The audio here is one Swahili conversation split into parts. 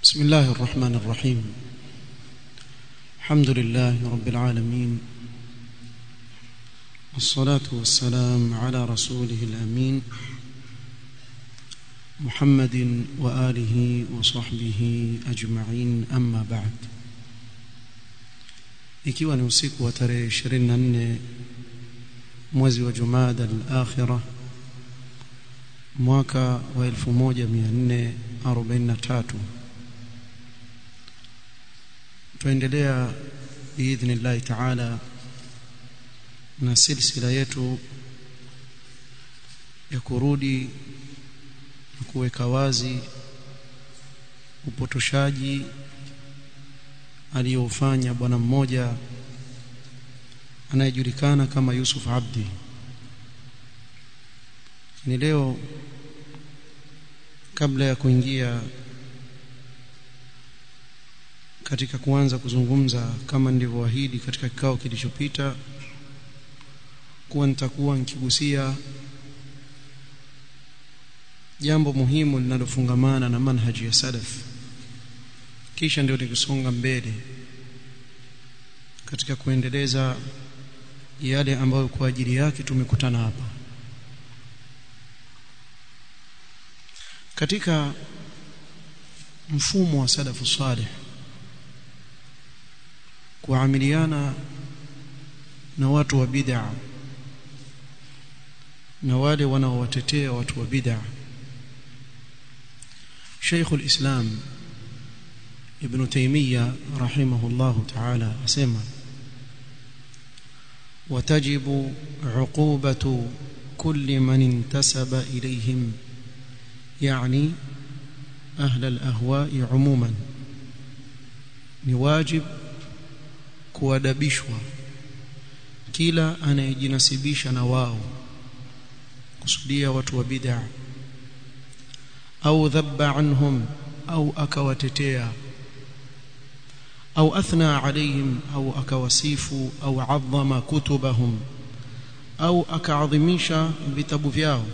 بسم الله الرحمن الرحيم الحمد لله رب العالمين والصلاة والسلام على رسوله الأمين محمد وآله وصحبه أجمعين أما بعد ikiwa ni usiku wa tarehe 24 mwezi wa Jumada al-Akhirah mwaka wa 1443 tuendelea biidhnillahi taala na silsila yetu ya kurudi na kuweka wazi upotoshaji aliyofanya bwana mmoja anayejulikana kama Yusuf Abdi ni leo kabla ya kuingia katika kuanza kuzungumza kama nilivyoahidi katika kikao kilichopita kuwa nitakuwa nikigusia jambo muhimu linalofungamana na manhaji ya salaf kisha ndio nikisonga mbele katika kuendeleza yale ambayo kwa ajili yake tumekutana hapa katika mfumo wa salafu salih kuamiliana na watu wa bid'a na wale wanaowatetea watu wa bid'a Sheikh al-Islam Ibn Taymiyyah rahimahullah ta'ala asema وتجب عقوبة كل من انتسب إليهم يعني أهل الأهواء عموما نواجب kuadabishwa kila anayejinasibisha na wao kusudia watu wa bid'a au dhabba anhum au akawatetea au athna alayhim au akawasifu au adhama kutubahum au akaadhimisha vitabu vyao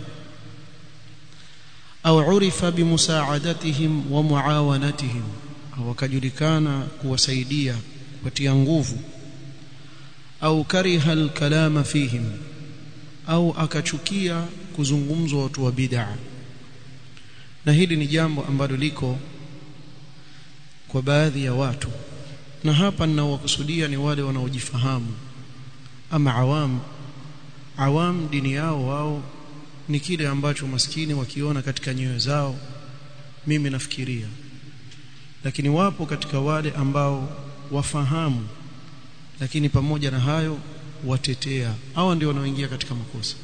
au urifa bimusaadatihim wa muawanatihim au akajulikana kuwasaidia kupatia nguvu au kariha alkalama fihim au akachukia kuzungumzwa watu wa bid'a na hili ni jambo ambalo liko kwa baadhi ya watu na hapa ninaowakusudia ni wale wanaojifahamu ama awam awam dini yao wao ni kile ambacho maskini wakiona katika nyoyo zao mimi nafikiria lakini wapo katika wale ambao wafahamu lakini pamoja na hayo watetea hawa ndio wanaoingia katika makosa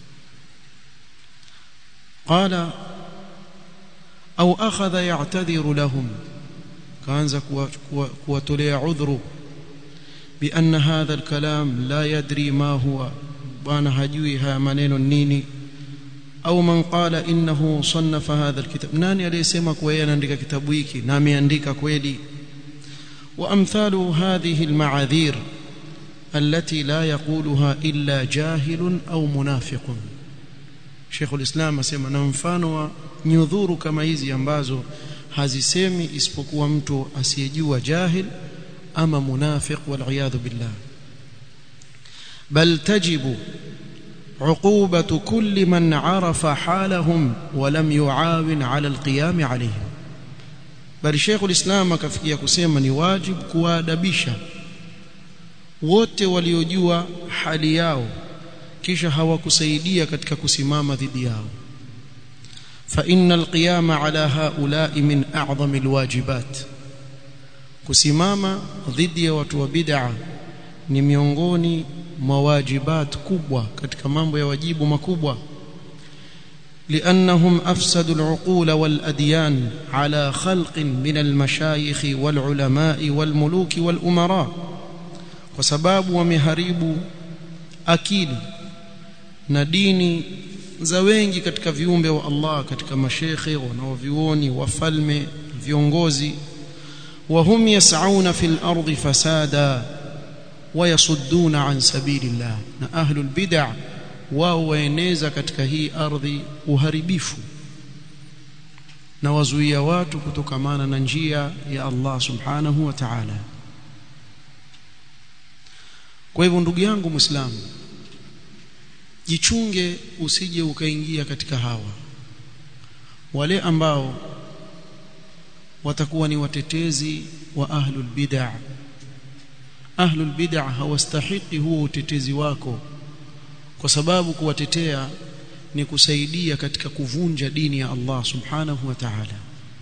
qala au akhadha ya'tadhiru lahum kaanza kuwatolea udhuru بأن هذا الكلام لا يدري ما هو bwana hajui haya maneno nini au man qala innahu sannafa hadha alkitab nani aliyesema kuwa yeye anaandika kitabu hiki na ameandika kweli وامثال هذه المعاذير التي لا يقولها الا جاهل او منافق Sheikh ulislam asema na mfano wa nyudhuru kama hizi ambazo hazisemi isipokuwa mtu asiyejua jahil ama munafiq wal iyad billah bal tajibu عقوبة كل من عرف حالهم ولم يعاون على القيام عليهم bali Sheikh ulislam akafikia kusema ni wajib kuwaadabisha wote waliojua hali yao kisha hawakusaidia katika kusimama dhidi yao fa innal qiyama ala haula'i min a'zami alwajibat kusimama dhidi ya watu wa bid'a ni miongoni mwa wajibat kubwa katika mambo ya wajibu makubwa لأنهم أفسدوا العقول والأديان على خلق من المشايخ والعلماء والملوك والأمراء وسباب ومهريب أكيد نديني za wengi katika viumbe wa Allah katika mashekhe wanaovioni wafalme viongozi wahum yas'auna fil ardi fasada wayasudduna an sabilillah na ahlul bid'ah wao waeneza katika hii ardhi uharibifu na wazuia watu kutokamana na njia ya Allah subhanahu wa ta'ala kwa hivyo ndugu yangu muislamu jichunge usije ukaingia katika hawa wale ambao watakuwa ni watetezi wa ahlul bid'ah ahlul bid'ah hawastahiki huo utetezi wako kwa sababu kuwatetea ni kusaidia katika kuvunja dini ya Allah subhanahu wa ta'ala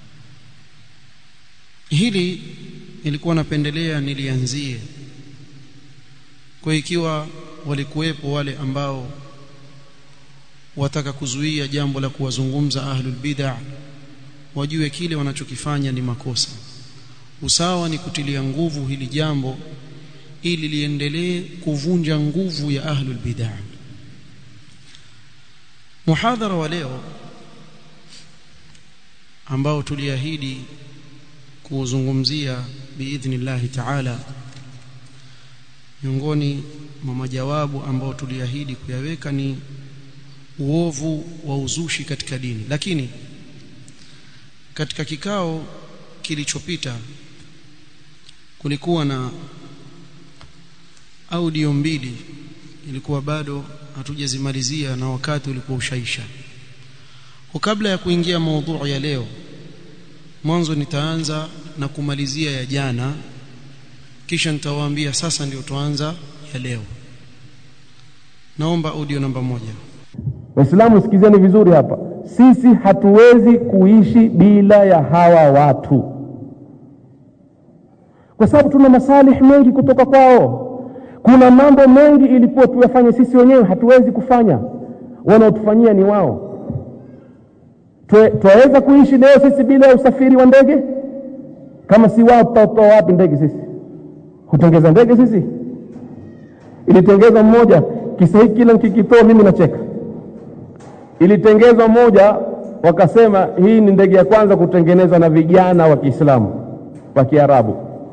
hili nilikuwa napendelea nilianzie kwa ikiwa walikuwepo wale ambao wataka kuzuia jambo la kuwazungumza ahlul bid'ah wajue kile wanachokifanya ni makosa usawa ni kutilia nguvu hili jambo ili liendelee kuvunja nguvu ya ahlul bid'ah muhadhara wa leo ambao tuliahidi kuuzungumzia biidhnillah ta'ala miongoni mwa majawabu ambao tuliahidi kuyaweka ni uovu wa uzushi katika dini lakini katika kikao kilichopita kulikuwa na audio mbili ilikuwa bado hatujazimalizia na wakati ulikuwa ushaisha kwa kabla ya kuingia maudhui ya leo mwanzo nitaanza na kumalizia ya jana kisha nitawaambia sasa ndio tuanza ya leo naomba audio namba moja waislamu sikizeni vizuri hapa sisi hatuwezi kuishi bila ya hawa watu kwa sababu tuna masalih mengi kutoka kwao kuna mambo mengi ilikuwa tuyafanye sisi wenyewe hatuwezi kufanya wanaotufanyia ni wao twaweza kuishi leo sisi bila ya usafiri wa ndege kama si wao tutatoa wapi ndege sisi hutengeza ndege sisi ilitengezwa mmoja kisa hiki kila nikikitoa mimi nacheka ilitengezwa moja wakasema hii ni ndege ya kwanza kutengenezwa na vijana wa Kiislamu wa Kiarabu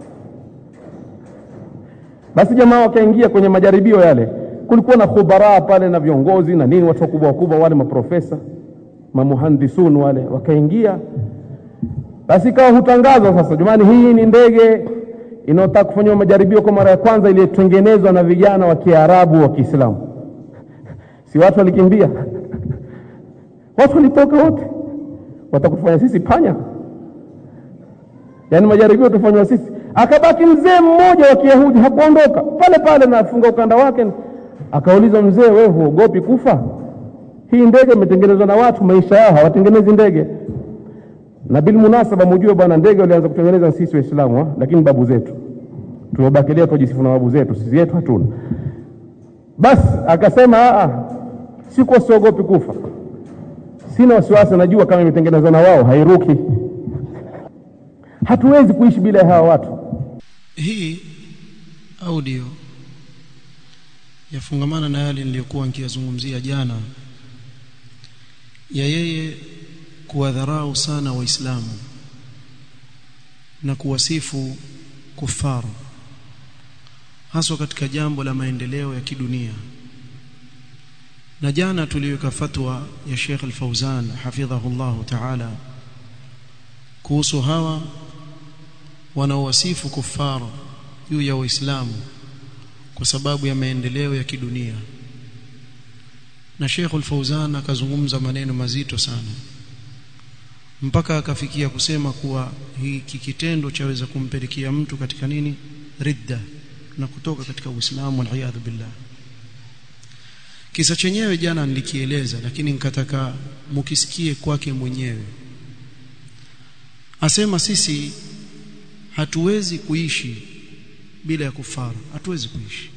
basi jamaa wakaingia kwenye majaribio yale kulikuwa na khubara pale na viongozi na nini watu wakubwa wakubwa wale maprofesa mamuhandisun wale wakaingia basi ikawa hutangazwa sasa jamani hii ni ndege inayotaka kufanyiwa majaribio kwa mara ya kwanza iliyotengenezwa na vijana wa Kiarabu wa Kiislamu si watu walikimbia watu walitoka wote watakufanya sisi panya yaani majaribio tufanywa sisi akabaki mzee mmoja wa Kiyahudi hakuondoka pale pale na afunga ukanda wake akaulizwa mzee wewe huogopi kufa hii ndege imetengenezwa na watu maisha yao hawatengenezi ndege na bil munasaba mjue bwana ndege walianza kutengeneza sisi waislamu lakini babu zetu tumebakilia tujisifu na babu zetu sisi yetu hatuna basi akasema a siko siogopi kufa sina wasiwasi najua kama imetengenezwa na wao hairuki hatuwezi kuishi bila ya hawa watu hii audio yafungamana na yale niliyokuwa nikiyazungumzia jana ya yeye kuwadharau sana waislamu na kuwasifu kufaru haswa katika jambo la maendeleo ya kidunia na jana tuliweka fatwa ya Sheikh Al-Fauzan hafidhahullahu ta'ala kuhusu hawa wanaowasifu kufaru juu ya waislamu kwa sababu ya maendeleo ya kidunia na Sheikh Al-Fauzan akazungumza maneno mazito sana mpaka akafikia kusema kuwa hiki kitendo chaweza kumpelekea mtu katika nini ridda na kutoka katika Uislamu waliyadhu billah kisa chenyewe jana nilikieleza lakini nikataka mukisikie kwake mwenyewe asema sisi hatuwezi kuishi bila ya kufaru hatuwezi kuishi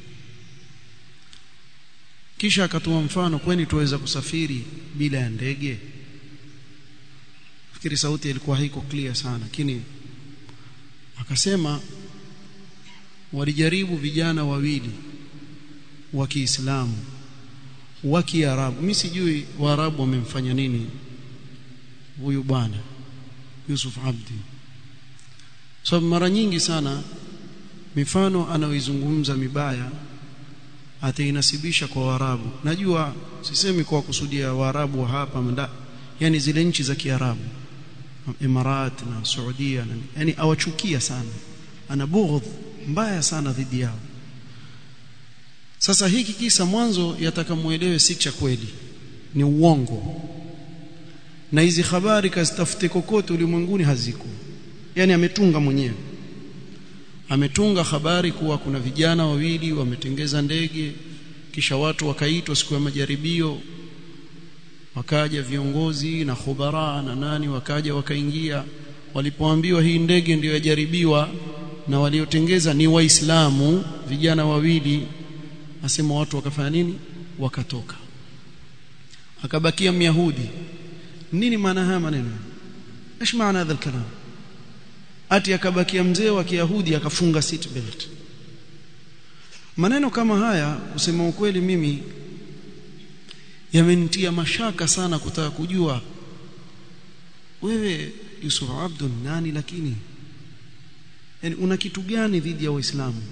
kisha akatoa mfano kwani tuweza kusafiri bila ya ndege fikiri sauti ilikuwa haiko clear sana lakini akasema walijaribu vijana wawili wa Kiislamu wa Kiarabu mimi sijui Waarabu wamemfanya nini huyu bwana Yusuf Abdi so mara nyingi sana mifano anaoizungumza mibaya atainasibisha kwa Waarabu najua sisemi kwa kusudia Waarabu wa hapa mda yani zile nchi za Kiarabu Imarat na Saudia na yani awachukia sana ana bughd mbaya sana dhidi yao sasa hiki kisa mwanzo yatakamuelewe si cha kweli ni uongo na hizi habari kazitafute kokote ulimwenguni haziko yani ametunga mwenyewe ametunga habari kuwa kuna vijana wawili wametengeza ndege kisha watu wakaitwa siku ya majaribio wakaja viongozi na khubara na nani wakaja wakaingia walipoambiwa hii ndege ndiyo yajaribiwa na waliotengeza ni waislamu vijana wawili asema watu wakafanya nini wakatoka akabakia myahudi nini maana haya maneno ايش معنى هذا الكلام ati akabakia mzee wa kiyahudi akafunga seat belt maneno kama haya kusema ukweli mimi yamenitia mashaka sana kutaka kujua wewe Yusuf Abdul nani lakini yani una kitu gani dhidi ya waislamu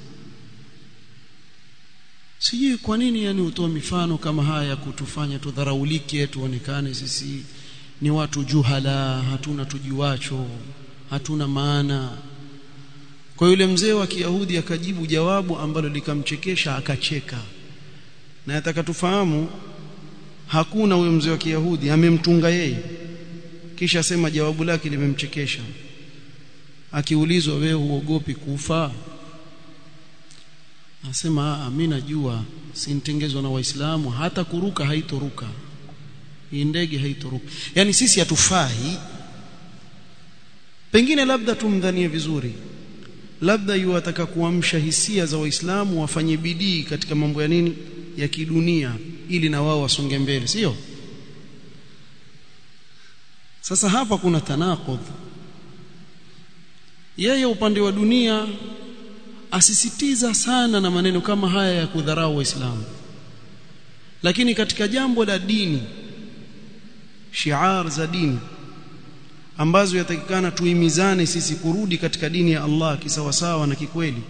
sijui kwa nini yani utoa mifano kama haya kutufanya tudharaulike tuonekane sisi ni watu juhala hatuna tujuacho hatuna maana kwa yule mzee wa Kiyahudi akajibu jawabu ambalo likamchekesha akacheka na nataka tufahamu hakuna huyo mzee wa Kiyahudi amemtunga yeye kisha sema jawabu lake limemchekesha akiulizwa wewe huogopi kufa Anasema mimi najua sinitengezwa na waislamu hata kuruka haitoruka hii ndege haitoruka yani sisi hatufai pengine labda tumdhanie vizuri labda yuwataka kuamsha hisia za waislamu wafanye bidii katika mambo ya nini ya kidunia ili na wao wasonge mbele sio sasa hapa kuna tanaqudh yeye upande wa dunia asisitiza sana na maneno kama haya ya kudharau waislamu lakini katika jambo la dini shiar za dini ambazo yatakikana tuimizane sisi kurudi katika dini ya Allah kisawasawa na kikweli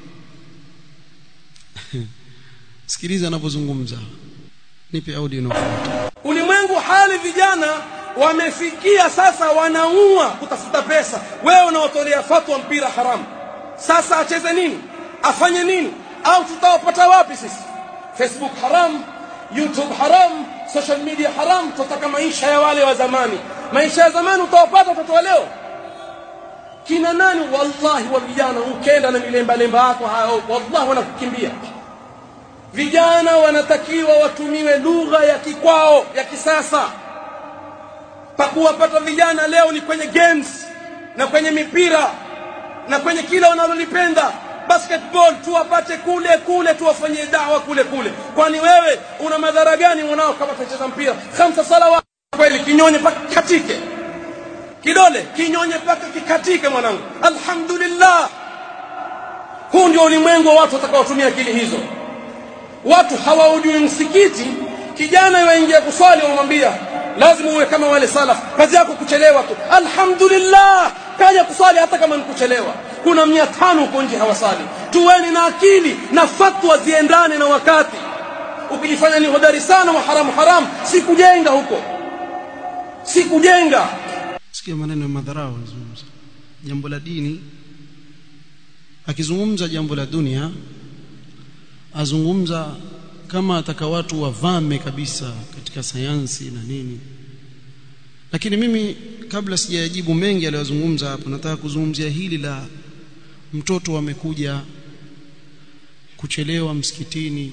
sikiliza anapozungumza nipe audio inayofuata ulimwengu hali vijana wamefikia sasa wanaua kutafuta pesa wewe unaotolea fatwa mpira haramu sasa acheze nini afanye nini au tutawapata wapi sisi facebook haram youtube haram social media haram tutaka maisha ya wale wa zamani maisha ya zamani utawapata watoto wa leo kina nani wallahi wa vijana ukenda na milemba lemba yako hao wallahi wanakukimbia vijana wanatakiwa watumiwe lugha ya kikwao ya kisasa pakuwapata vijana leo ni kwenye games na kwenye mipira na kwenye kila wanalolipenda basketball tuwapate kule kule tuwafanyie dawa kule kule kwani wewe una madhara gani mwanao kama tutacheza mpira khamsa salawat kweli kinyonye paka katike kidole kinyonye paka kikatike mwanangu alhamdulillah huu ndio ulimwengu wa watu watakaotumia akili hizo watu hawaujui msikiti kijana yaingia kuswali wamwambia lazima uwe kama wale salaf kazi yako kuchelewa tu alhamdulillah kaja kuswali hata kama nikuchelewa kuna mia tano huko nje hawasali tuweni na akili na fatwa ziendane na wakati ukijifanya ni hodari sana wa haramu haramu si kujenga huko si kujenga sikia maneno ya madharau anazungumza jambo la dini akizungumza jambo la dunia azungumza kama ataka watu wavame kabisa katika sayansi na nini lakini mimi kabla sijajibu mengi aliyozungumza hapo nataka kuzungumzia hili la mtoto amekuja kuchelewa msikitini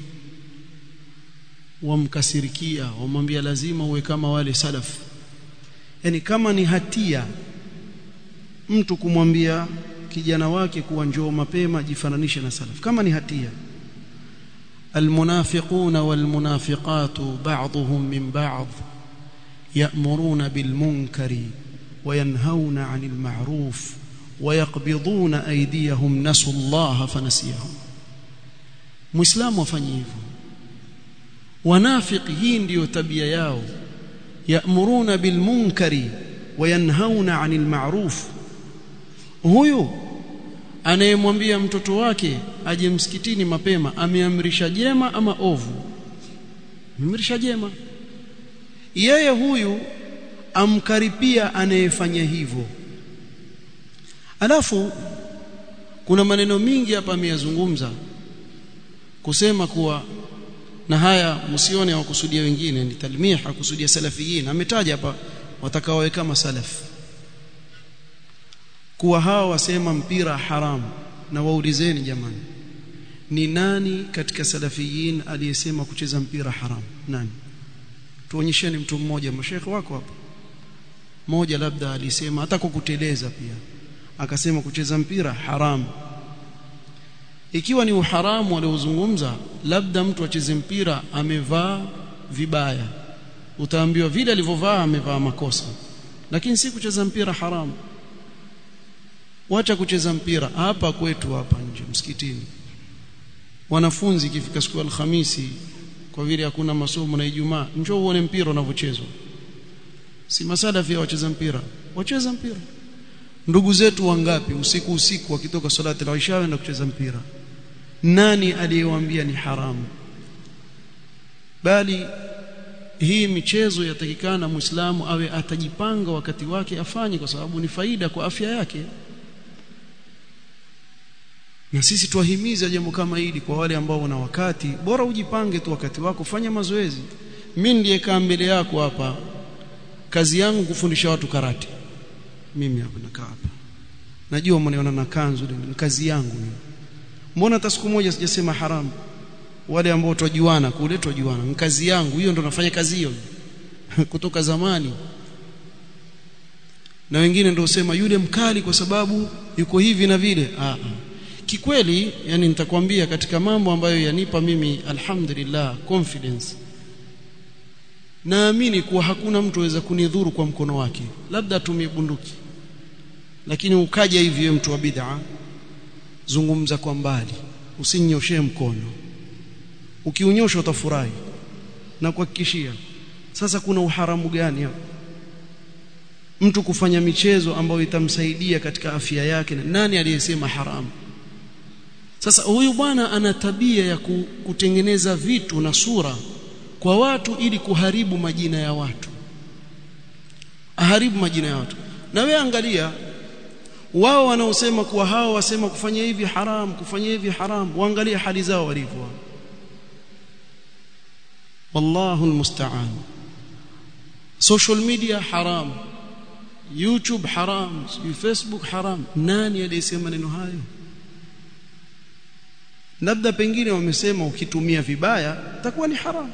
wamkasirikia wamwambia lazima uwe kama wale salaf yani kama ni hatia mtu kumwambia kijana wake kuwa njoo mapema jifananishe na salaf kama ni hatia المنافقون والمنافقات بعضهم من بعض يأمرون بالمنكر وينهون عن المعروف ويقبضون أيديهم نسوا الله فنسيهم مسلم wafanye hivyo wanafiki hii ndiyo tabia yao ya'muruna bil munkari wayanhauna 'anil ma'ruf huyu anayemwambia mtoto wake aje msikitini mapema ameamrisha jema ama ovu ameamrisha jema yeye huyu amkaripia anayefanya hivyo alafu kuna maneno mingi hapa ameyazungumza kusema kuwa na haya msione hawakusudia wengine ni talmih hakusudia salafiyin ametaja hapa watakaowe kama salaf kuwa hawa wasema mpira haramu na waulizeni jamani ni nani katika salafiyin aliyesema kucheza mpira haramu nani tuonyesheni mtu mmoja mashekhe wako hapa mmoja labda alisema hata kwa kuteleza pia akasema kucheza mpira haramu ikiwa ni uharamu waliozungumza labda mtu acheze mpira amevaa vibaya utaambiwa vile alivyovaa amevaa makosa lakini si kucheza mpira haramu wacha kucheza mpira hapa kwetu hapa nje msikitini wanafunzi ikifika siku ya alhamisi kwa vile hakuna masomo na Ijumaa njoo uone mpira unavyochezwa si masala vya wacheza mpira wacheza mpira ndugu zetu wangapi usiku usiku wakitoka salati la isha na kucheza mpira nani aliyewaambia ni haramu bali hii michezo yatakikana muislamu awe atajipanga wakati wake afanye kwa sababu ni faida kwa afya yake na sisi tuwahimiza jambo kama hili kwa wale ambao wana wakati bora ujipange tu wakati wako fanya mazoezi mimi ndiye kaa mbele yako hapa kazi yangu kufundisha watu karate mimi hapa nakaa hapa najua mnaona na kanzu ni kazi yangu mimi mbona hata siku moja sijasema haramu wale ambao twajuana kule twajuana ni kazi yangu hiyo ndo nafanya kazi hiyo kutoka zamani na wengine ndio usema yule mkali kwa sababu yuko hivi na vile ah, ah. kikweli yani nitakwambia katika mambo ambayo yanipa mimi alhamdulillah confidence naamini kuwa hakuna mtu aweza kunidhuru kwa mkono wake labda atumie bunduki lakini ukaja hivi mtu wa bid'a zungumza kwa mbali usinyoshe mkono ukiunyosha utafurahi na kuhakikishia sasa kuna uharamu gani hapo mtu kufanya michezo ambayo itamsaidia katika afya yake nani aliyesema haramu sasa huyu bwana ana tabia ya kutengeneza vitu na sura kwa watu ili kuharibu majina ya watu aharibu majina ya watu na wewe angalia wao wanaosema kuwa hao wasema kufanya hivi haram kufanya hivi haram waangalie hali zao walivyo wallahu almusta'an social media haram youtube haram facebook haram nani aliyesema maneno hayo labda pengine wamesema ukitumia vibaya itakuwa ni haram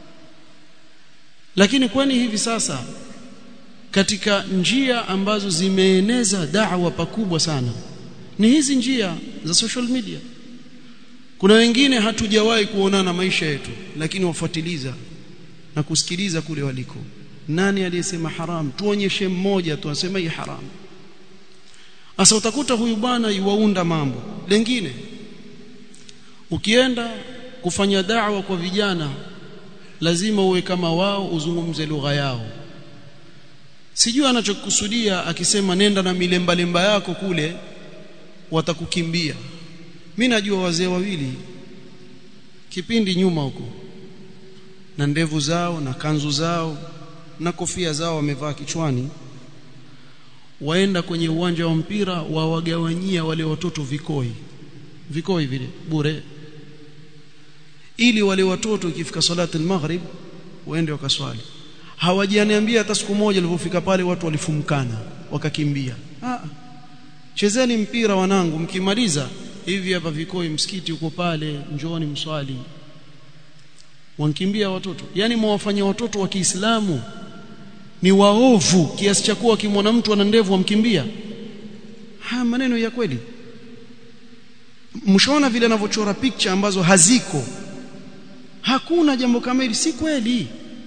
lakini kwani hivi sasa katika njia ambazo zimeeneza da'wa pakubwa sana ni hizi njia za social media kuna wengine hatujawahi kuonana maisha yetu lakini wafuatiliza na kusikiliza kule waliko nani aliyesema haram tuonyeshe mmoja tu anasema hii haram sasa utakuta huyu bwana yuwaunda mambo lengine ukienda kufanya da'wa kwa vijana lazima uwe kama wao uzungumze lugha yao sijui anachokusudia akisema nenda na milemba lemba yako kule watakukimbia mimi najua wazee wawili kipindi nyuma huko na ndevu zao na kanzu zao na kofia zao wamevaa kichwani waenda kwenye uwanja wa mpira wawagawanyia wale watoto vikoi vikoi vile bure ili wale watoto ikifika salati al-maghrib waende wakaswali hawajaniambia hata siku moja walipofika pale watu walifumkana wakakimbia ah chezeni mpira wanangu mkimaliza hivi hapa vikoi msikiti uko pale njooni mswali wankimbia watoto yani mwafanya watoto wa Kiislamu ni waovu kiasi cha kuwa kimwona mtu ana ndevu wamkimbia haya maneno ya kweli mshaona vile anavyochora picture ambazo haziko hakuna jambo kama hili si kweli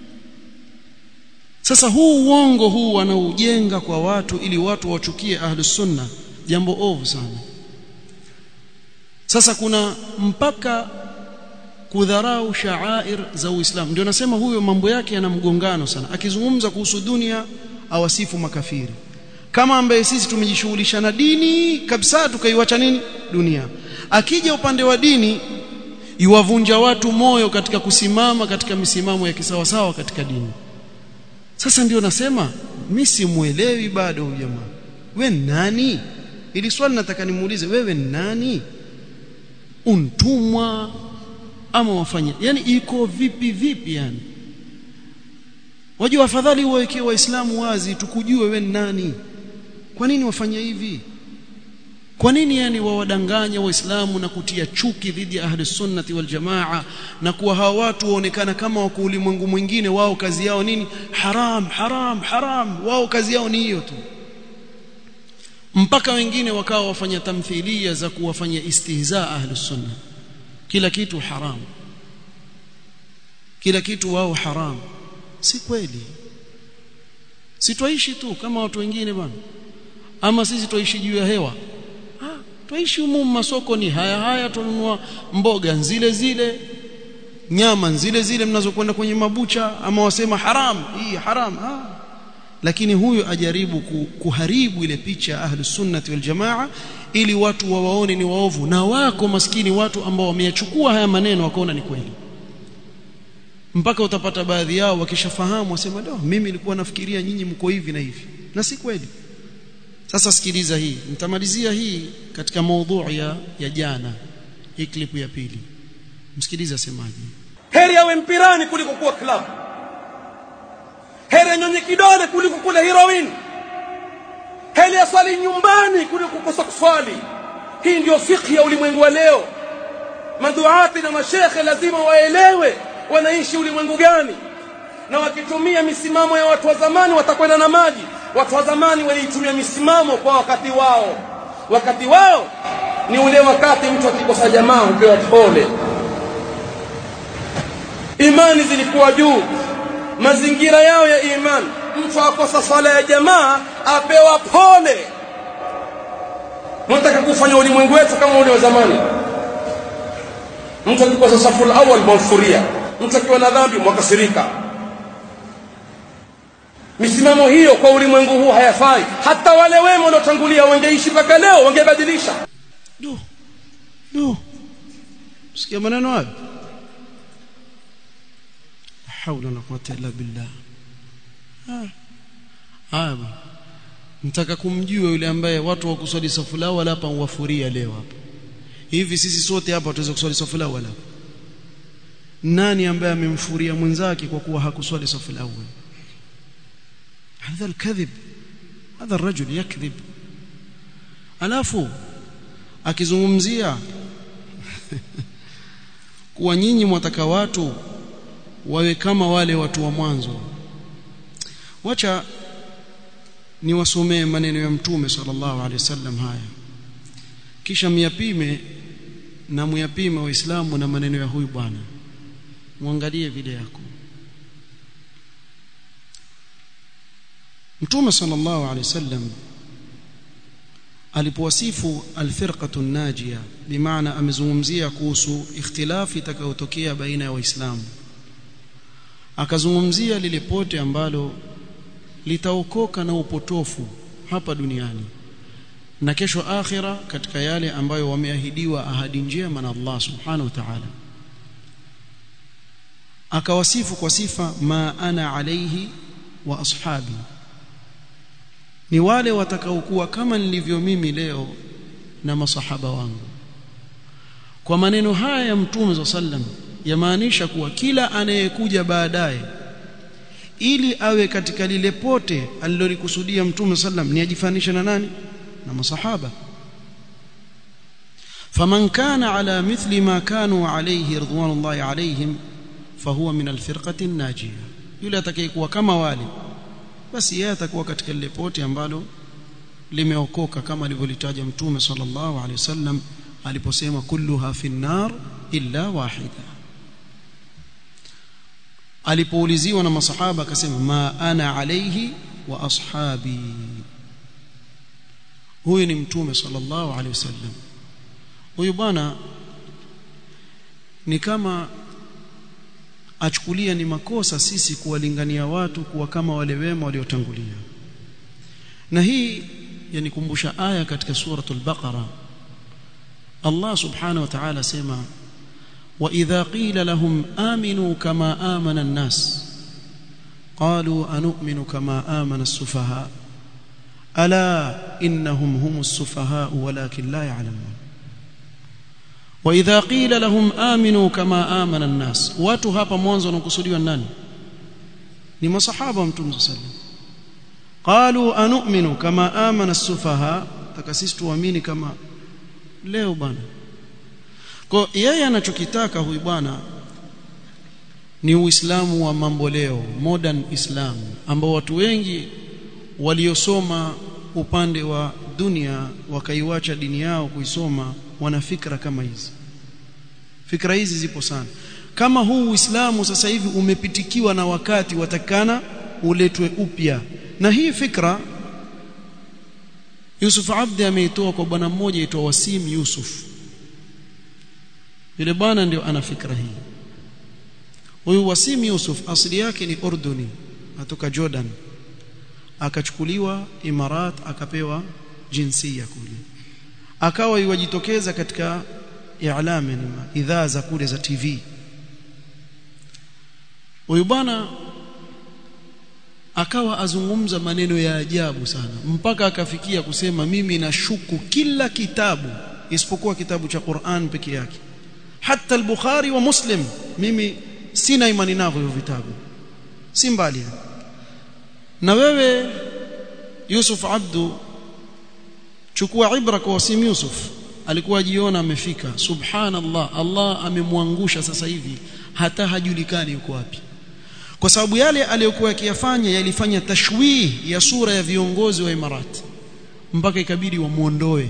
sasa huu uongo huu wanaujenga kwa watu ili watu wachukie ahlus sunna jambo ovu sana sasa kuna mpaka kudharau sha'air za Uislamu ndio nasema huyo mambo yake yana mgongano sana akizungumza kuhusu dunia awasifu makafiri kama ambaye sisi tumejishughulisha na dini kabisa tukaiwacha nini dunia akija upande wa dini iwavunja watu moyo katika kusimama katika misimamo ya kisawasawa katika dini sasa ndio nasema mimi simuelewi bado huyu jamaa we nani ili swali nataka nimuulize wewe ni nani untumwa ama wafanya yani iko vipi vipi yani wajua afadhali uwawekee waislamu wazi tukujue wewe ni nani kwa nini wafanya hivi kwa nini yani wawadanganya waislamu na kutia chuki dhidi ya ahli sunnati wal jamaa na kuwa hawa watu waonekana kama wako ulimwengu mwingine wao kazi yao nini haram haram haram wao kazi yao ni hiyo tu mpaka wengine wakawa wafanya tamthilia za kuwafanya istihza ahli sunna kila kitu haram kila kitu wao haram si kweli si twaishi tu kama watu wengine bwana ama sisi twaishi juu ya hewa ah twaishi humu masoko ni haya haya tununua mboga zile zile nyama zile zile mnazokwenda kwenye mabucha ama wasema haram hii haram ah lakini huyu ajaribu kuharibu ile picha ya ahlus sunnati wal jamaa ili watu wawaone ni waovu na wako maskini watu ambao wameyachukua haya maneno wakaona ni kweli mpaka utapata baadhi yao wakishafahamu wasema do mimi nilikuwa nafikiria nyinyi mko hivi na hivi na si kweli sasa sikiliza hii nitamalizia hii katika maudhui ya, ya jana hii klipu ya pili msikilize asemaje heri awe mpirani kuliko kuwa club heri anyonye kidole kuliko kula heroin heri aswali nyumbani kuliko kukosa kuswali hii ndio fikhi ya ulimwengu wa leo maduati na mashekhe lazima waelewe wanaishi ulimwengu gani na wakitumia misimamo ya watu wa zamani watakwenda na maji watu wa zamani waliitumia misimamo kwa wakati wao wakati wao ni ule wakati mtu akikosa jamaa hupewa pole imani zilikuwa juu mazingira yao ya imani mtu akosa swala ya jamaa apewa pole mtaka kufanya ulimwengu wetu kama ule wa zamani mtu akikosa safu awal mwamfuria mtu akiwa na dhambi mwakasirika misimamo hiyo kwa ulimwengu huu hayafai hata wale wema waliotangulia wangeishi mpaka leo wangebadilisha do do sikia maneno hayo haula na quwwata illa billah haya mtaka kumjua yule ambaye watu wa kuswali safu lao wala hapa uwafuria leo hapa hivi sisi sote hapa tuweza kuswali safu lao wala nani ambaye amemfuria mwenzake kwa kuwa hakuswali safu al هذا الكذب هذا الرجل يكذب alafu akizungumzia kuwa nyinyi mwataka watu wawe kama wale watu wa mwanzo wacha niwasomee maneno ya mtume sallallahu alaihi wasallam haya kisha myapime na muyapime waislamu na maneno ya huyu bwana muangalie video yako mtume sallallahu alaihi wasallam alipowasifu alfirqatu najia bimaana amezungumzia kuhusu ikhtilafi itakayotokea baina ya waislamu akazungumzia lile pote ambalo litaokoka na upotofu hapa duniani na kesho akhira katika yale ambayo wameahidiwa ahadi njema na Allah subhanahu wa ta'ala akawasifu kwa sifa ma ana alaihi wa ashabi ni wale watakaokuwa kama nilivyo mimi leo na masahaba wangu kwa maneno haya ya mtume sallam yamaanisha kuwa kila anayekuja baadaye ili awe katika lile pote alilolikusudia mtume sallam ni ajifanisha na nani na masahaba faman kana ala mithli ma kanu alayhi ridwanullahi alayhim fahuwa min alfirqati an-najiyah yule atakayekuwa kama wale basi yeye atakuwa katika lile pote ambalo limeokoka kama alivyolitaja mtume sallallahu alaihi wasallam aliposema kulluha fi nar illa wahida alipouliziwa na masahaba akasema ma ana alayhi wa ashabi huyu ni mtume sallallahu alaihi wasallam huyu bwana ni kama achukulia ni makosa sisi kuwalingania watu kuwa kama wale wema waliotangulia na hii yanikumbusha aya katika suratul baqara Allah subhanahu wa ta'ala sema wa idha qila lahum aminu kama amana an-nas qalu anu'minu kama amana as-sufaha ala innahum humus sufahaa walakin la ya'lamun wa idha qila lahum aminu kama amana an-nas watu hapa mwanzo wanakusudiwa nani ni masahaba wa mtume sallallahu qalu anu'minu kama amana as-sufaha takasisi tuamini kama leo bwana kwa yeye anachokitaka huyu bwana ni uislamu wa mambo leo modern islam ambao watu wengi waliosoma upande wa dunia wakaiwacha dini yao kuisoma wana fikra kama hizi fikra hizi zipo sana kama huu uislamu sasa hivi umepitikiwa na wakati watakana uletwe upya na hii fikra Yusuf Abdi ameitoa kwa bwana mmoja aitwa Wasim Yusuf yule bwana ndio ana fikra hii huyu Wasim Yusuf asili yake ni Urduni atoka Jordan akachukuliwa Imarat akapewa jinsia kule akawa iwajitokeza katika i'lami idhaa za kule za TV huyu bwana akawa azungumza maneno ya ajabu sana mpaka akafikia kusema mimi nashuku kila kitabu isipokuwa kitabu cha Qur'an peke yake hata al-Bukhari wa Muslim mimi sina imani navyo hivyo vitabu si mbali na wewe Yusuf Abdu chukua ibra kwa Wasim Yusuf alikuwa jiona amefika subhanallah Allah amemwangusha sasa hivi hata hajulikani yuko wapi kwa sababu yale aliyokuwa akiyafanya yalifanya tashwih ya sura ya viongozi wa Imarati mpaka ikabidi wamuondoe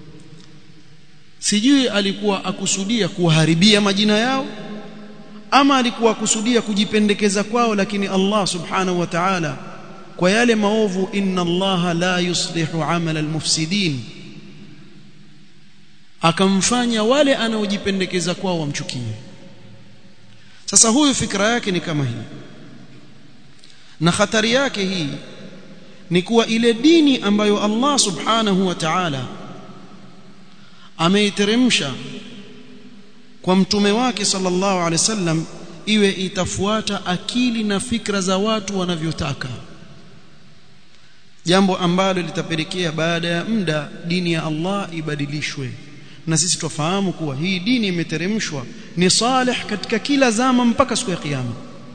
sijui alikuwa akusudia kuharibia majina yao ama alikuwa akusudia kujipendekeza kwao lakini Allah subhanahu wa ta'ala kwa yale maovu inna Allah la yuslihu amala almufsidin akamfanya wale anaojipendekeza kwao wamchukie sasa huyu fikra yake ni kama hii na hatari yake hii ni kuwa ile dini ambayo Allah subhanahu wa ta'ala ameiteremsha kwa mtume wake sallallahu alaihi wasallam iwe itafuata akili na fikra za watu wanavyotaka jambo ambalo litapelekea baada ya muda dini ya Allah ibadilishwe na sisi tufahamu kuwa hii dini imeteremshwa ni salih katika kila zama mpaka siku ya kiyama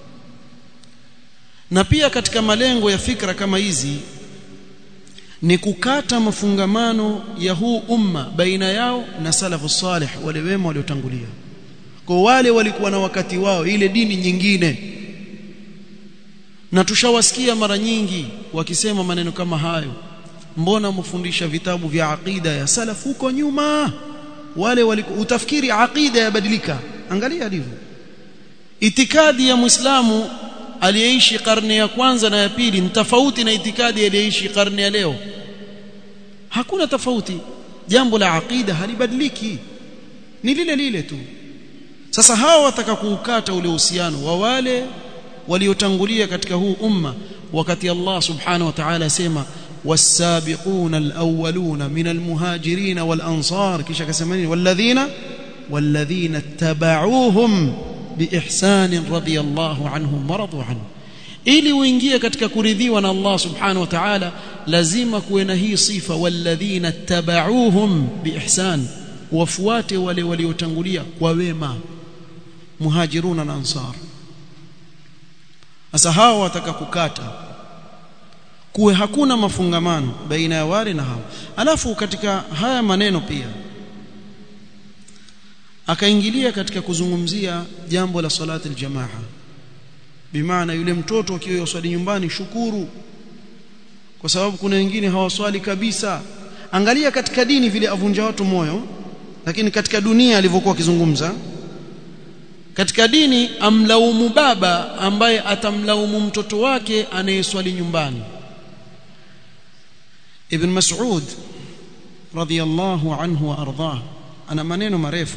na pia katika malengo ya fikra kama hizi ni kukata mafungamano ya huu umma baina yao na salafu salih wale wema waliotangulia kwa wale walikuwa na wakati wao ile dini nyingine na tushawasikia mara nyingi wakisema maneno kama hayo mbona mfundisha vitabu vya aqida ya salaf huko nyuma wale walikuwa utafikiri aqida yabadilika angalia ndivyo itikadi ya muislamu aliyeishi karne ya kwanza na ya pili ni tofauti na itikadi aliyeishi karne ya leo hakuna tofauti jambo la aqida halibadiliki ni lile lile tu sasa hawa wataka kuukata ule uhusiano wa wale waliotangulia katika huu umma wakati Allah subhanahu wa ta'ala asema والسابقون الأولون من المهاجرين والأنصار كيش كسمانين والذين والذين اتبعوهم بإحسان رضي الله عنهم ورضوا عنه ili uingie katika kuridhiwa na Allah subhanahu wa ta'ala lazima kuwe na hii sifa walladhina tabauhum biihsan wafuate wale waliotangulia kwa wema muhajiruna na ansar sasa hao wataka kukata kuwe hakuna mafungamano baina ya wale na hao alafu katika haya maneno pia akaingilia katika kuzungumzia jambo la salati aljamaa bimaana yule mtoto akiwa yoswali nyumbani shukuru kwa sababu kuna wengine hawaswali kabisa angalia katika dini vile avunja watu moyo lakini katika dunia alivyokuwa akizungumza katika dini amlaumu baba ambaye atamlaumu mtoto wake anayeswali nyumbani Ibn Mas'ud radhiyallahu anhu wa ardhah ana maneno marefu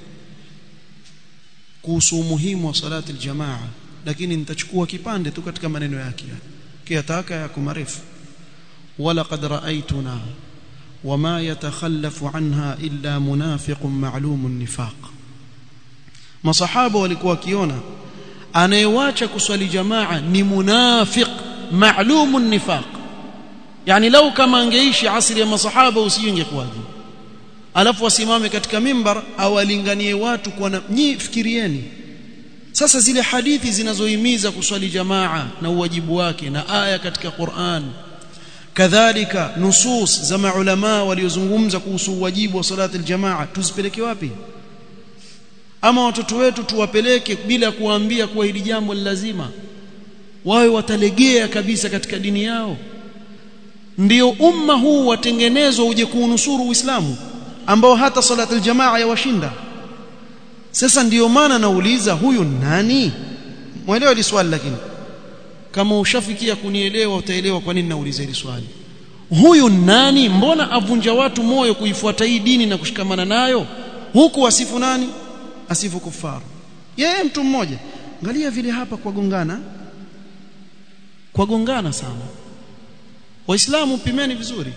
kuhusu umuhimu wa salati aljamaa lakini nitachukua kipande tu katika maneno yake kiyataka yako marefu ولقد رأيتنا وما يتخلف عنها إلا منافق معلوم النفاق masahaba walikuwa wakiona anayewacha kuswali jamaa ni munafiq maalumun nifaq yani lau kama angeishi asri ya masahaba usingekuwaje alafu wasimame katika mimbar awalinganie watu kwa na nyi fikirieni sasa zile hadithi zinazohimiza kuswali jamaa na uwajibu wake na aya katika Qur'an kadhalika nusus za maulama waliozungumza kuhusu uwajibu wa salati aljamaa tuzipeleke wapi ama watoto wetu tuwapeleke bila kuwaambia kuwa hili jambo ni lazima wawe watalegea kabisa katika dini yao ndio umma huu watengenezwa uje kuunusuru Uislamu ambao hata salati aljamaa yawashinda sasa ndiyo maana nauliza huyu nani mwelewa hili swali lakini kama ushafikia kunielewa utaelewa kwa nini nauliza hili swali huyu nani mbona avunja watu moyo kuifuata hii dini na kushikamana nayo huku asifu nani asifu kufaru yeye mtu mmoja angalia vile hapa kwa gongana kwa gongana sana waislamu pimeni vizuri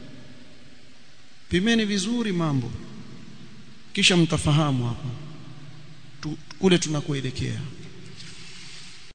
pimeni vizuri mambo kisha mtafahamu hapa tu, kule tunakoelekea